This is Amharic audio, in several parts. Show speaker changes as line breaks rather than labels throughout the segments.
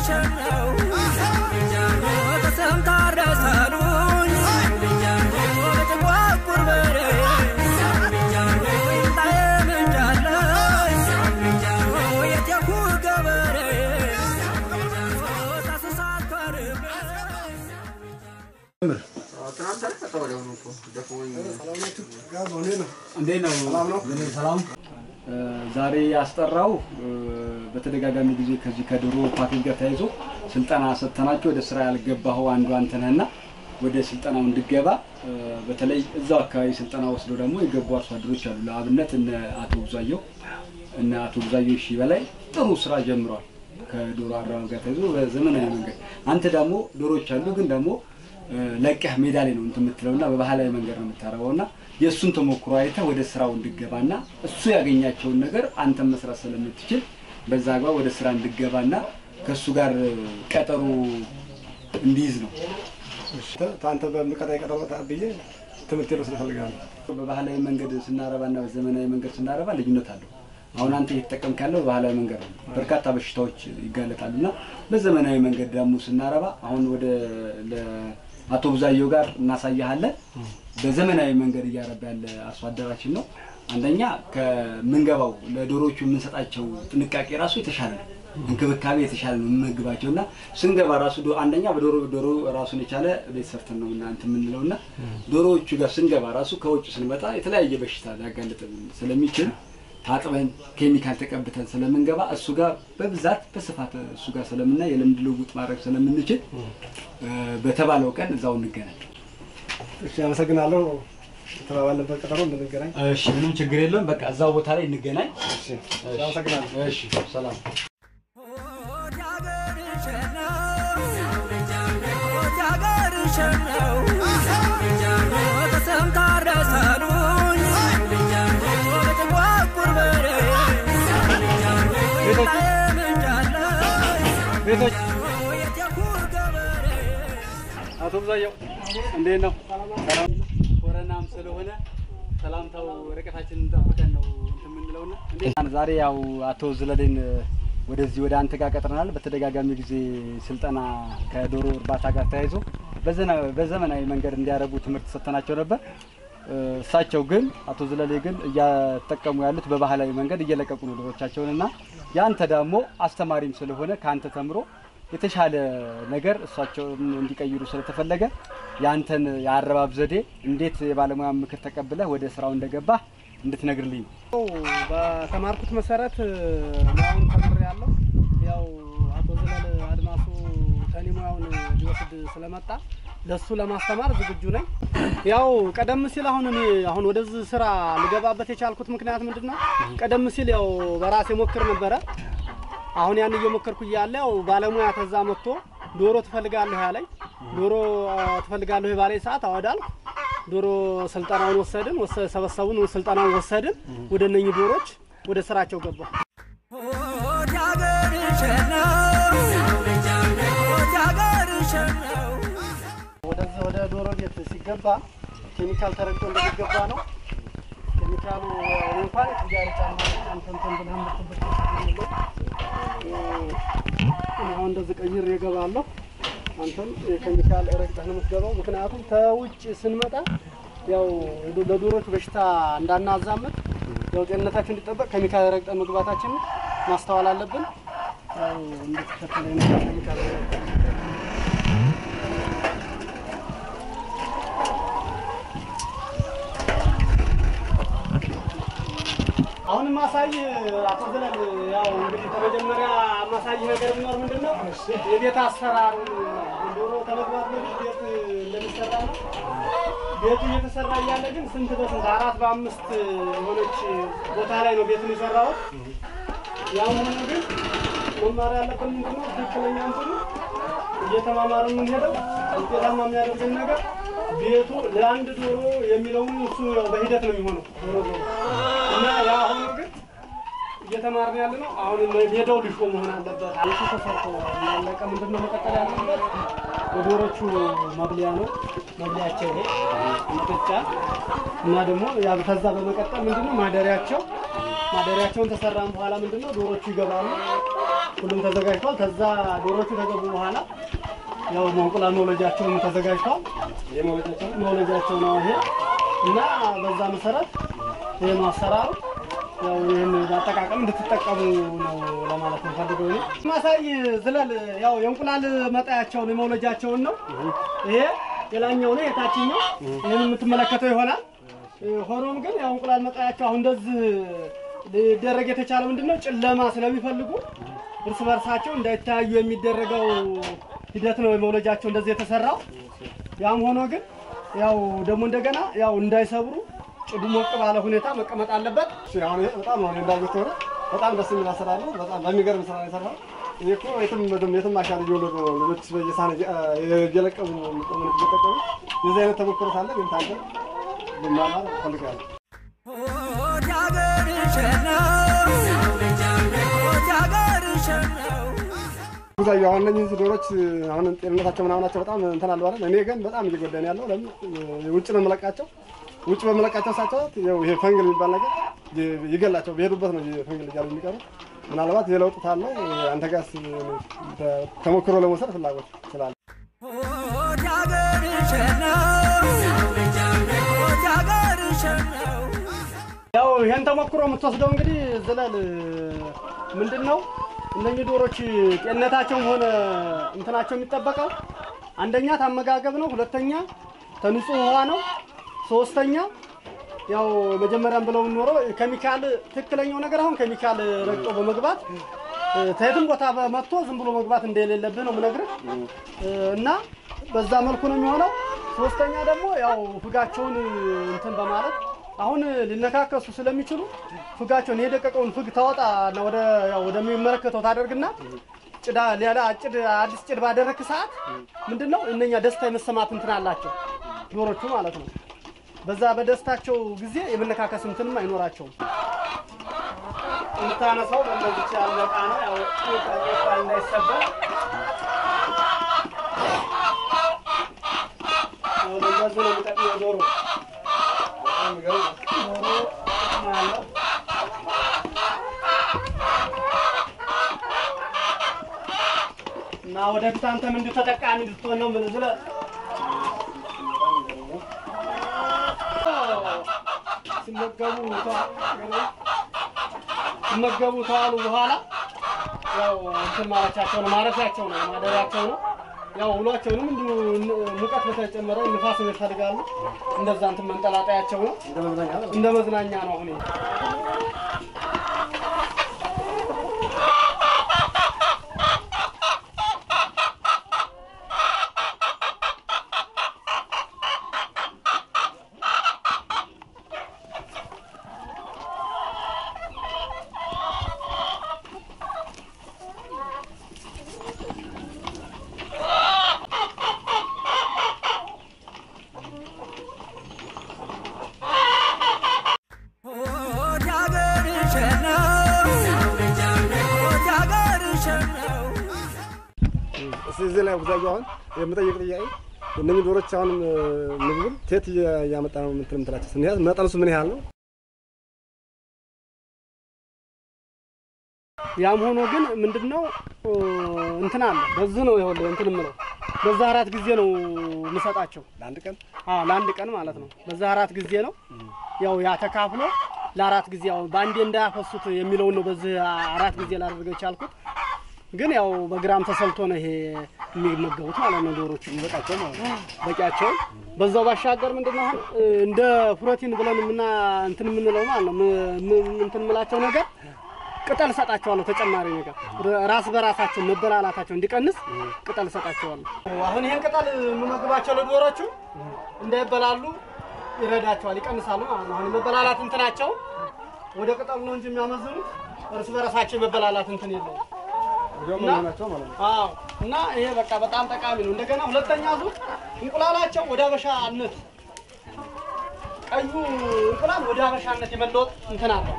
እንዴት ነው? ሰላም። ዛሬ ያስጠራው በተደጋጋሚ ጊዜ ከዚህ ከዶሮ ፓኬጅ ጋር ተያይዞ ስልጠና ሰጥተናቸው ወደ ስራ ያልገባኸው አንዱ አንተ ነህና ወደ ስልጠናው እንድገባ በተለይ እዛው አካባቢ ስልጠና ወስደው ደግሞ የገቡ አርሶ አደሮች አሉ። ለአብነት እነ አቶ ብዙአየው እነ አቶ ብዙአየው ሺ በላይ ጥሩ ስራ ጀምረዋል። ከዶሮ አረባብ ጋር ተይዞ በዘመናዊ መንገድ አንተ ደግሞ ዶሮዎች አሉ ግን ደግሞ ለቀህ ሜዳ ላይ ነው እንትን የምትለውና በባህላዊ መንገድ ነው የምታረበው እና የእሱን ተሞክሮ አይተህ ወደ ስራው እንድገባና እሱ ያገኛቸውን ነገር አንተን መስራት ስለምትችል በዛ አግባብ ወደ ስራ እንድገባና ከእሱ ጋር ቀጠሮ እንዲይዝ ነው።
አንተ በምቀጣይ ቀጠሮ ብዬ ትምህርት ልወስድ እፈልጋለሁ።
በባህላዊ መንገድ ስናረባና በዘመናዊ መንገድ ስናረባ ልዩነት አለው። አሁን አንተ እየተጠቀምክ ያለው በባህላዊ መንገድ ነው። በርካታ በሽታዎች ይጋለጣሉ እና በዘመናዊ መንገድ ደግሞ ስናረባ አሁን ወደ አቶ ብዙአየው ጋር እናሳያለን። በዘመናዊ መንገድ እያረባ ያለ አርሶ አደራችን ነው። አንደኛ ከምንገባው ለዶሮቹ የምንሰጣቸው ጥንቃቄ ራሱ የተሻለ ነው። እንክብካቤ የተሻለ ነው የምንመግባቸው እና ስንገባ ራሱ አንደኛ በዶሮ ዶሮ ራሱን የቻለ ቤት ሰርተን ነው እናንተ የምንለው እና ዶሮዎቹ ጋር ስንገባ ራሱ ከውጭ ስንመጣ የተለያየ በሽታ ሊያጋልጥን ስለሚችል ታጥበን ኬሚካል ተቀብተን ስለምንገባ እሱ ጋር በብዛት በስፋት እሱ ጋር ስለምናይ የልምድ ልውውጥ ማድረግ ስለምንችል በተባለው ቀን እዛው እንገናኝ።
እሺ፣ አመሰግናለሁ። የተባባልንበት ቀጠሮ እንድንገናኝ።
እሺ፣ ምንም ችግር የለም። በቃ እዛው ቦታ ላይ እንገናኝ።
እሺ፣ አመሰግናለሁ።
እሺ፣ ሰላም። ቤቶች አቶ ብዙአየው እንዴት ነው? ሰላም ኮረናም ስለሆነ ሰላምታው ርቀታችንን ጠብቀን ነው እንትን የምንለውና እንዴት ዛሬ ያው አቶ ዝለሌን ወደዚህ ወደ አንተ ጋር ቀጥረናል። በተደጋጋሚ ጊዜ ስልጠና ከዶሮ እርባታ ጋር ተያይዞ በዘመናዊ መንገድ እንዲያረቡ ትምህርት ሰጥተናቸው ነበር። እሳቸው ግን አቶ ዝለሌ ግን እያጠቀሙ ያሉት በባህላዊ መንገድ እየለቀቁ ነው ዶሮቻቸውን እና ያንተ ደግሞ አስተማሪም ስለሆነ ከአንተ ተምሮ የተሻለ ነገር እሳቸውን እንዲቀይሩ ስለተፈለገ ያንተን የአረባብ ዘዴ እንዴት የባለሙያ ምክር ተቀብለህ ወደ ስራው እንደገባህ እንድትነግርልኝ ነው።
በተማርኩት መሰረት ሙያውን ተምሬ ያለው ያው አቶ ዘለል አድማሱ ከኔ ሙያውን ሊወስድ ስለመጣ ለሱ ለማስተማር ዝግጁ ነኝ። ያው ቀደም ሲል አሁን እኔ አሁን ወደዚህ ስራ ልገባበት የቻልኩት ምክንያት ምንድን ነው? ቀደም ሲል ያው በራሴ ሞክር ነበረ። አሁን ያን እየሞከርኩ እያለ ያው ባለሙያ ተዛ መጥቶ ዶሮ ትፈልጋለሁ ያለኝ ዶሮ ትፈልጋለሁ የባለኝ ሰዓት አወዳልኩ ዶሮ ስልጠናውን ወሰድን፣ ሰበሰቡን፣ ስልጠናውን ወሰድን። ወደ እነኚህ ዶሮች ወደ ስራቸው ገባ። ወደዚህ ወደ ዶሮ ቤት ሲገባ ኬሚካል ተረግጦ እንደሚገባ ነው። ኬሚካሉ እንኳን ጋር ጫማ አንተንተን ብለህ ምትበት አሁን እንደዚህ ቀይር የገባለሁ አንተም የኬሚካል ረግጠህ ነው የምትገባው። ምክንያቱም ከውጭ ስንመጣ ያው ለዶሮች በሽታ እንዳናዛምት ያው ጤንነታችን እንዲጠበቅ ኬሚካል ረግጠህ መግባታችን ማስተዋል አለብን። ያው እንድትከተለ ኬሚካል አሁን ማሳይ አቶ ዘለል ያው እንግዲህ ከመጀመሪያ ማሳይ ነገር ቢኖር ምንድን ነው የቤት አሰራሩ ዶሮ ከመግባት በፊት ቤት እንደሚሰራ ነው። ቤቱ እየተሰራ እያለ ግን ስንት በስንት አራት በአምስት የሆነች ቦታ ላይ ነው ቤቱን የሰራሁት። ያው ሆኖ ግን መማር ያለብን ምንድን ነው ትክክለኛ እንትኑ እየተማማሩ የምንሄደው ውጤታማ የሚያደርገን ነገር ቤቱ ለአንድ ዶሮ የሚለውን እሱ ያው በሂደት ነው የሚሆነው ዶሮ ዶሮ እና ያ አሁኑ ግን እየተማርን ያለ ነው። አሁን ሜዳው ልሾ መሆን አለበት። ቤቱ ተሰርቶ ያለቀ ምንድን ነው መቀጠል ያለበት የዶሮቹ መብሊያ ነው። መብሊያቸው ይሄ ምጥጫ እና ደግሞ ያ ከዛ በመቀጠል ምንድነው ማደሪያቸው ማደሪያቸውን ተሰራን በኋላ ምንድነው ዶሮቹ ይገባሉ። ሁሉም ተዘጋጅቷል። ከዛ ዶሮቹ ከገቡ በኋላ ያው እንቁላል መውለጃቸውን ተዘጋጅቷል። መውለጃቸው ነው ይሄ እና በዛ መሰረት ይሄ ነው አሰራሩ። ያው ይህን አጠቃቀም እንድትጠቀሙ ነው ለማለት ነው ፈልገው ነው ማሳይ ዝለል ያው የእንቁላል መጣያቸውን የመውለጃቸውን ነው። ይሄ የላኛው ነው የታችኛው ይህን የምትመለከተው ይሆናል። ሆኖም ግን ያው እንቁላል መጣያቸው አሁን እንደዚህ ሊደረግ የተቻለ ምንድን ነው ጨለማ ስለሚፈልጉ እርስ በርሳቸው እንዳይተያዩ የሚደረገው ሂደት ነው የመውለጃቸው እንደዚህ የተሰራው። ያም ሆኖ ግን ያው ደግሞ እንደገና ያው እንዳይሰብሩ ጭዱ ሞቅ ባለ ሁኔታ መቀመጥ አለበት።
እሺ፣ አሁን ይሄ በጣም ነው እንዳሉት ሆነ በጣም ደስ የሚል አሰራር ነው። በጣም በሚገርም ስራ ነው የሰራው። ይሄ እኮ የትም የትም የትም ማሻል እየወለዱ ነው ልጆች በየሳህን እየ- እየለቀሙ ምን እየጠቀሙ የዚህ አይነት ተሞክሮ ሳለ ግን ታንተ ብማማር እፈልጋለሁ። ብዙዬ አሁን እነዚህ ዶሮች አሁን ጤንነታቸው ምናምናቸው በጣም እንትን አለው አይደል? እኔ ግን በጣም እየጎዳኝ ያለው ለምን ውጭ ነው የምለቃቸው። ውጭ በምለቃቸው ሳቸዋት ያው ይሄ ፈንግል የሚባል ነገር ይ- ይገላቸው በሄዱበት ነው ይሄ ፈንግል እያሉ የሚቀሩ ምናልባት የለውጥ ታለው አንተ ጋርስ ተሞክሮ ለመውሰድ ፍላጎት ስላለ
ያው ይሄን ተሞክሮ የምትወስደው እንግዲህ ዝለል ምንድን ነው እነኚህ ዶሮች ጤንነታቸውም ሆነ እንትናቸው የሚጠበቀው አንደኛ ታመጋገብ ነው፣ ሁለተኛ ተንጹህ ውሃ ነው፣ ሶስተኛ ያው መጀመሪያም ብለው ኖረው ኬሚካል ትክክለኛው ነገር አሁን ኬሚካል ረግጦ በመግባት ከየትም ቦታ መጥቶ ዝም ብሎ መግባት እንደሌለብህ ነው የምነግርህ እና በዛ መልኩ ነው የሚሆነው። ሶስተኛ ደግሞ ያው ፍጋቸውን እንትን በማለት አሁን ሊነካከሱ ስለሚችሉ ፍጋቸውን የደቀቀውን ፍግ ታወጣ እና ወደ ያው ወደሚመለከተው ታደርግና ጭዳ ሌላ ጭድ አዲስ ጭድ ባደረክ ሰዓት ምንድን ነው እነኛ ደስታ የመሰማት እንትን አላቸው ዶሮቹ ማለት ነው። በዛ በደስታቸው ጊዜ የመነካከስ እንትንም አይኖራቸውም። የምታነሳው በእንደዚች ያለ ዕቃ ነው። ያው ዕቃ እንዳይሰበር ያው በእንደዚህ ነው የሚጠቅመው ዶሮ ዶሮ ጥቅም አለው። እና ወደፊት አንተም እንዲሁ ተጠቃሚ እንድትሆን ነው የምልህ ብለህ ሲመገቡ ተዋ- ሲመገቡ ተዋሉ በኋላ ያው እንትን ማለቻቸው ነው ማረፊያቸው ነው ማደሪያቸው ነው። ያው ውሏቸውንም እንዲሁ ን- ሙቀት በተጨመረ ንፋስ ይፈልጋሉ። እንደዛ እንትን መንጠላጠያቸው ነው
እንደ መዝናኛ ነው።
እንደ መዝናኛ ነው አሁን ይሄ።
እስኪ እዚህ ላይ ብዙዬ አሁን የምጠይቅ ጥያቄ እነኚህ ዶሮች አሁን ምግቡን ቴት እያመጣ ነው የምትል የምትላቸው ስንያዝ መጠኑስ ምን ያህል ነው?
ያም ሆኖ ግን ምንድነው እንትን አለ በዚህ ነው ይኸውልህ እንትን የምለው በዛ አራት ጊዜ ነው የምሰጣቸው
ለአንድ ቀን
አዎ ለአንድ ቀን ማለት ነው። በዛ አራት ጊዜ ነው ያው ያ ተካፍሎ ለአራት ጊዜ ያው በአንዴ እንዳያፈሱት የሚለውን ነው በዚህ አራት ጊዜ ላደርገው የቻልኩት። ግን ያው በግራም ተሰልቶ ነው ይሄ የሚመገቡት ማለት ነው ዶሮቹ
ይበቃቸው ማለት ነው።
በቂያቸው። በዛው ባሻገር ምንድነው አሁን እንደ ፕሮቲን ብለን ምና እንትን የምንለው ማለት ነው ም- ም- እንትን የምላቸው ነገር ቅጠል እሰጣቸዋለሁ ተጨማሪ ነገር ራስ በራሳቸው መበላላታቸው እንዲቀንስ ቅጠል እሰጣቸዋለሁ። አሁን ይሄን ቅጠል የምመግባቸው ለዶሮቹ እንዳይበላሉ ይረዳቸዋል፣ ይቀንሳሉ ማለት ነው። አሁን የመበላላት እንትናቸው ወደ ቅጠሉ ነው እንጂ የሚያመዝኑት እርስ በራሳቸው የመበላላት እንትን የለውም።
ወዲያው
እና-
መሆናቸው ማለት ነው።
አዎ እና ይሄ በቃ በጣም ጠቃሚ ነው። እንደገና ሁለተኛ ዙር እንቁላላቸው ወደ አበሻነት ቀዩ እንቁላል ወደ አበሻነት የመለወጥ እንትን አለው።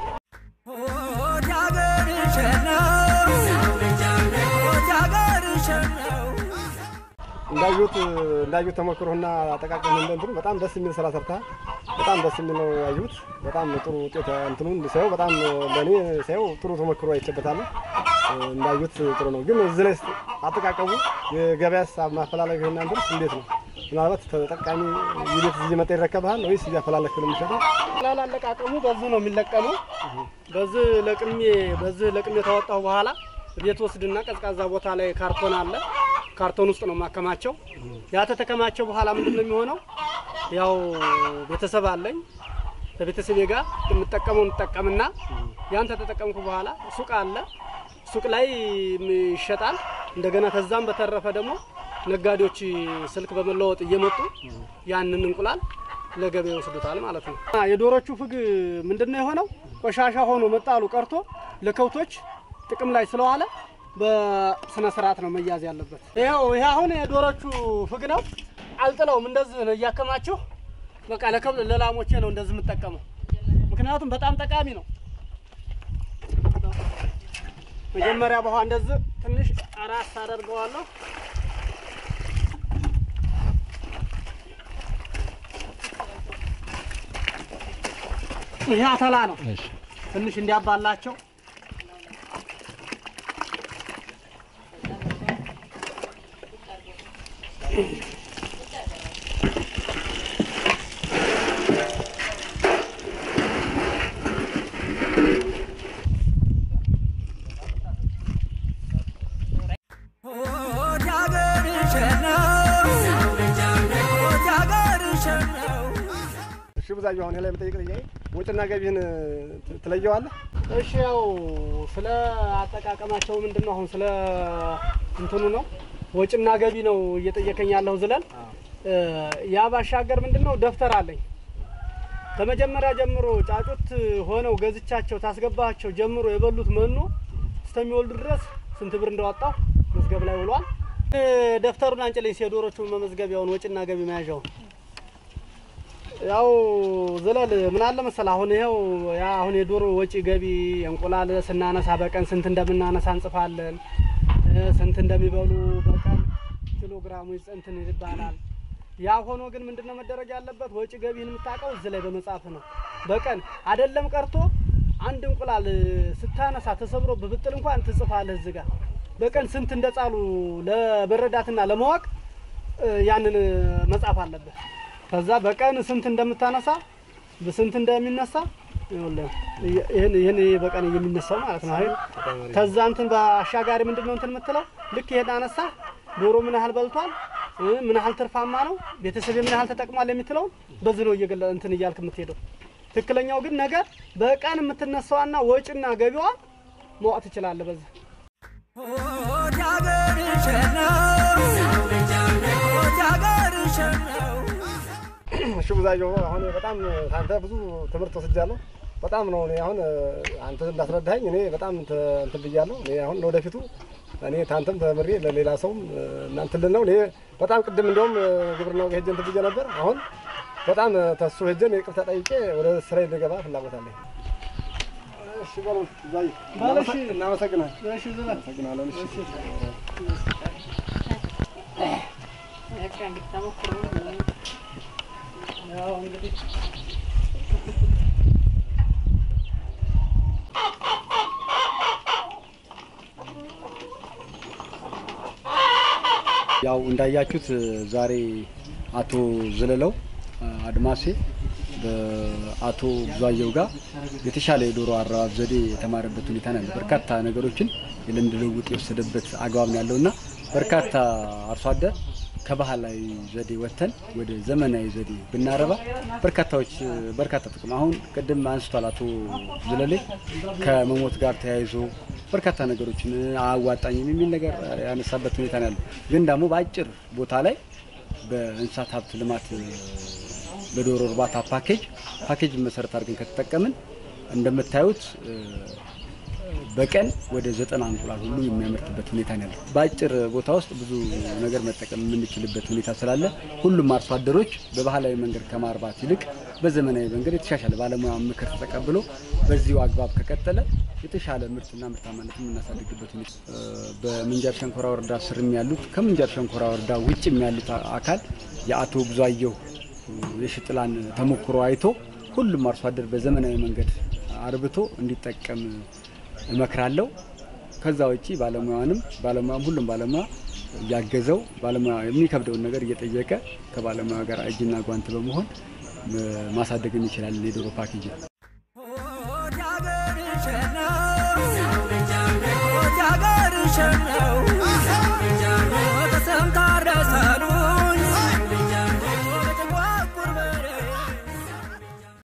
እንዳዩት እንዳዩት ተሞክሮና አጠቃቀም እንደንትኑ በጣም ደስ የሚል ስራ ሰርተሃል። በጣም ደስ የሚል ነው ያዩት። በጣም ጥሩ ውጤት እንትኑን ሳየው በጣም ለእኔ ሳየው ጥሩ ተሞክሮ አይቼበታለሁ። እንዳዩት ጥሩ ነው። ግን እዚህ ላይ አጠቃቀሙ የገበያ ሀሳብ ማፈላለግ እናንተስ እንዴት ነው? ምናልባት ተጠቃሚ ይቤት እዚህ መጣ ይረከብሃል ወይስ እያፈላለክ ነው የሚሸጠው?
ላል አለቃቀሙ በዚህ ነው የሚለቀሙ። በዚህ ለቅሜ በዚህ ለቅሜ ከወጣሁ በኋላ ቤት ወስድና ቀዝቃዛ ቦታ ላይ ካርቶን አለ። ካርቶን ውስጥ ነው የማከማቸው። ያ ተተከማቸው በኋላ ምንድን ነው የሚሆነው? ያው ቤተሰብ አለኝ። ከቤተሰቤ ጋር የምጠቀመው እንጠቀምና ያን ተተጠቀምኩ በኋላ ሱቅ አለ። ሱቅ ላይ ይሸጣል። እንደገና ከዛም በተረፈ ደግሞ ነጋዴዎች ስልክ በመለወጥ እየመጡ ያንን እንቁላል ለገበያ ይወስዱታል ማለት ነው። የዶሮቹ ፍግ ምንድን ነው የሆነው? ቆሻሻ ሆኖ መጣሉ ቀርቶ ለከብቶች ጥቅም ላይ ስለዋለ በስነ ስርዓት ነው መያዝ ያለበት። ይኸው ይሄ አሁን የዶሮቹ ፍግ ነው። አልጥለውም፣ እንደዚህ ነው እያከማችሁ በቃ ለከብ ለላሞቼ ነው እንደዚህ የምጠቀመው፣ ምክንያቱም በጣም ጠቃሚ ነው። መጀመሪያ በኋላ እንደዚህ ትንሽ አራስ አደርገዋለሁ። ይሄ አተላ ነው። ትንሽ እንዲያባላቸው
እሺ ብዙአየሁ፣ አሁን ይሄ ላይ የምጠይቅ ጥያቄ ወጪና ገቢህን ት- ትለየዋለህ?
እሺ ያው ስለ አጠቃቀማቸው ምንድን ነው አሁን ስለ እንትኑ ነው ወጪና ገቢ ነው እየጠየቀኝ ያለው ዝለል ያ ባሻገር ምንድን ነው ደብተር አለኝ ከመጀመሪያ ጀምሮ ጫጩት ሆነው ገዝቻቸው ታስገባቸው ጀምሮ የበሉት መኖ እስከሚወልዱ ድረስ ስንት ብር እንዳወጣው መዝገብ ላይ ውሏል እ፣ ደብተሩን አንጭልኝ የዶሮቹ መመዝገቢያውን ወጪና ገቢ መያዣውን ያው ዝለል ምን አለ መሰል አሁን ይኸው ያ አሁን የዶሮ ወጪ ገቢ እንቁላል ስናነሳ በቀን ስንት እንደምናነሳ እንጽፋለን። እ፣ ስንት እንደሚበሉ በቀን ኪሎ ግራሙ እንትን ይባላል። ያ ሆኖ ግን ምንድነው መደረግ ያለበት ወጪ ገቢህን የምታውቀው እዚህ ላይ በመጻፍ ነው። በቀን አይደለም ቀርቶ አንድ እንቁላል ስታነሳ ተሰብሮ ብብጥል እንኳን ትጽፋለህ እዚህ ጋር በቀን ስንት እንደጻሉ ለመረዳትና ለማወቅ እ፣ ያንን መጻፍ አለበት። ከዛ በቀን ስንት እንደምታነሳ በስንት እንደሚነሳ ይኸውልህ፣ ይህን ይህን በቀን የሚነሳው ማለት ነው አይደል? ከዛ እንትን በአሻጋሪ ምንድነው እንትን የምትለው ልክ ይሄን አነሳ ዶሮ ምን ያህል በልቷል እ፣ ምን ያህል ትርፋማ ነው ቤተሰብ ምን ያህል ተጠቅሟል የሚትለውን በዚህ ነው እየገለ እንትን እያልክ የምትሄደው። ትክክለኛው ግን ነገር በቀን የምትነሳዋና ወጪና ገቢዋ ማወቅ ትችላለህ በዚህ
እሺ ብዙአየሁ፣ አሁን በጣም አንተ ብዙ ትምህርት ወስጃለሁ። በጣም ነው እኔ አሁን አንተ እንዳስረዳኸኝ እኔ በጣም ተ- እንትን ብያለሁ። እኔ አሁን ለወደፊቱ እኔ ታንተም ተምሬ ለሌላ ሰውም እናንትን ልን ነው እኔ በጣም ቅድም እንደውም ግብርናው ሄጄ እንትን ብዬ ነበር። አሁን በጣም ተሱ ሄጄን ይቅርታ ጠይቄ ወደ ስራ እንድገባ ፍላጎት አለኝ። እሺ በሉ ብዙአየሁ፣
በል እሺ።
እናመሰግናለን።
እሺ ዝለል
እናመሰግናለን። እሺ
ያው እንግዲህ
ያው እንዳያችሁት ዛሬ አቶ ዘለለው አድማሴ በአቶ ብዙአየሁ ጋር የተሻለ የዶሮ አረባብ ዘዴ የተማረበት ሁኔታ ነው ያለው። በርካታ ነገሮችን የልምድ ልውውጥ የወሰደበት አግባብ ነው ያለው እና በርካታ አርሶ አደር ከባህላዊ ዘዴ ወጥተን ወደ ዘመናዊ ዘዴ ብናረባ በርካታዎች በርካታ ጥቅም አሁን ቅድም አንስቷል አቶ ዘለሌ ከመሞት ጋር ተያይዞ በርካታ ነገሮችን አያዋጣኝም የሚል ነገር ያነሳበት ሁኔታ ነው ያለው። ግን ደግሞ በአጭር ቦታ ላይ በእንስሳት ሀብት ልማት በዶሮ እርባታ ፓኬጅ ፓኬጅ መሰረት አድርገን ከተጠቀምን እንደምታዩት በቀን ወደ ዘጠና እንቁላል ሁሉ የሚያመርትበት ሁኔታ ነው ያለው። በአጭር ቦታ ውስጥ ብዙ ነገር መጠቀም የምንችልበት ሁኔታ ስላለ ሁሉም አርሶ አደሮች በባህላዊ መንገድ ከማርባት ይልቅ በዘመናዊ መንገድ የተሻሻለ ባለሙያ ምክር ተቀብሎ በዚሁ አግባብ ከቀጠለ የተሻለ ምርትና ምርታማነት የምናሳድግበት ሁኔታ በምንጃር ሸንኮራ ወረዳ ስርም ያሉት ከምንጃር ሸንኮራ ወረዳ ውጭም ያሉት አካል የአቶ ብዙአየሁ የሽጥላን ተሞክሮ አይቶ ሁሉም አርሶ አደር በዘመናዊ መንገድ አርብቶ እንዲጠቀም እመክራለሁ። ከዛ ውጪ ባለሙያንም ባለሙያም ሁሉም ባለሙያ እያገዘው ባለሙያ የሚከብደውን ነገር እየጠየቀ ከባለሙያ ጋር እጅና ጓንት በመሆን ማሳደግ እንችላለን የዶሮ ፓኬጅ
ሀገር